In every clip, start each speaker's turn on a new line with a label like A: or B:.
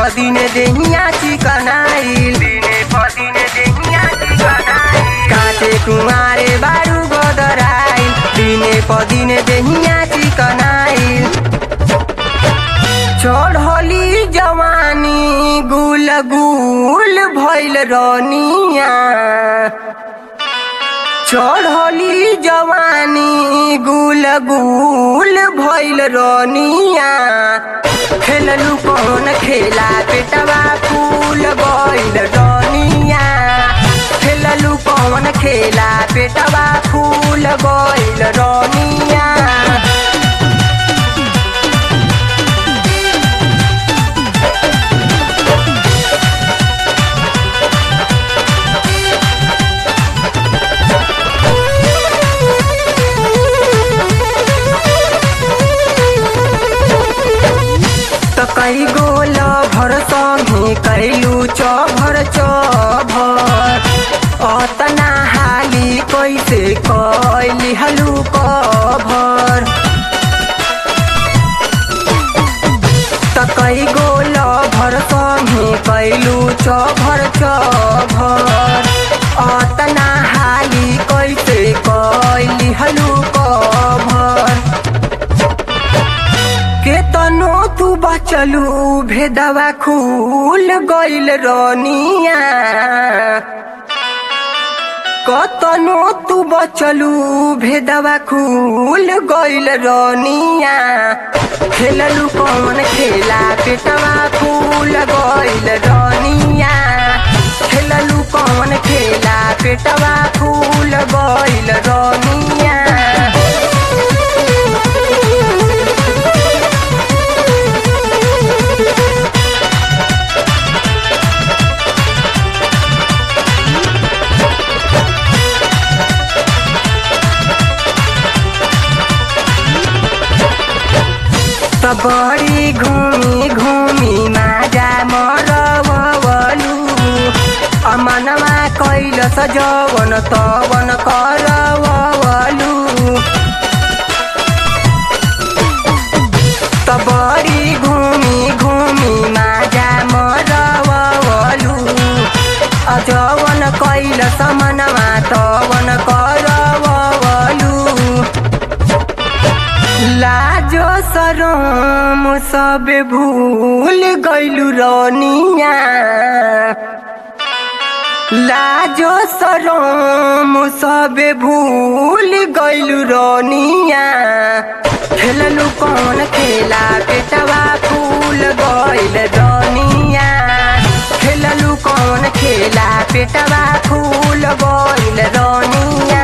A: पदिन देहिया चिकनाइल दिने पदिन देहिया चिकनाइल काटे कुमारे बारू गोदराइल दिने पदिन देहिया चिकनाइल चढ़ली जवानी गुल गुल भइल रनिया चढ़ली जवानी गुल गुल भइल रनिया खेललू कौन खेला पेटवा फूल गइल रनिया खेललू कौन खेला पेटवा फूल गइल रनिया त कई गोल भर संगे कैलू चभर चभर अतना हाली कैसे कैली हलू कभर त कई गोल भर संगे कैलू चभर चभर अतना हाली कैसे कैली हलू कभर केतनो तू बचलू भेदवा खूल गइल रनिया कतनो तू बचलू भेदवा खूल गइल रनिया खेललू कौन खेला पेटवा फूल गइल रनिया खेललू कौन खेला पेटवा फूल गइल रनिया त बड़ी घूमी घूमी माजा मरवलू अमनमा कैल सजवन तवन करवलू त बड़ी घूमी घूमी माजा मरवलू अजवन कैल समनमा तवन करवलू लाजो सरम सब भूल गइलू रनिया लाजो सरम सब भूल गइलू रनिया खेललू कौन खेला पेटवा फूल गइल रनिया खेललू कौन खेला पेटवा फूल गइल रनिया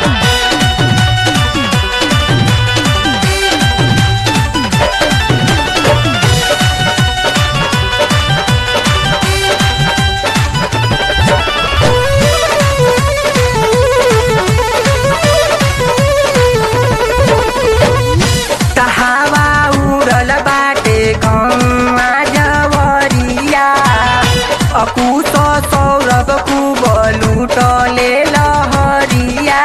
A: तहावा उड़ल बाटे गौवा जवरिया अकुश सौरभ कुब लुटले लहरिया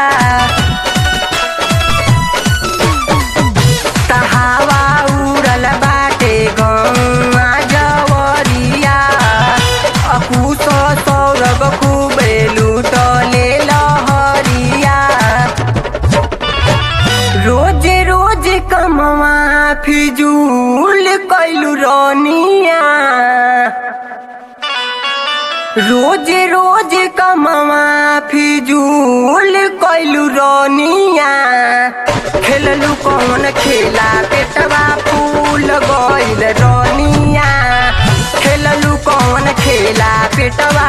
A: तहावा उड़ल बाटे गौवा जवरिया अकुश सौरभ कुबे लुटले लहरिया रोज रोज कमवा फिजूल कैलू रनिया रोज रोज कमवा फिजूल कैलू रनिया खेललू कौन खेला पेटवा फूल गइल रनिया खेललू कौन खेला पेटवा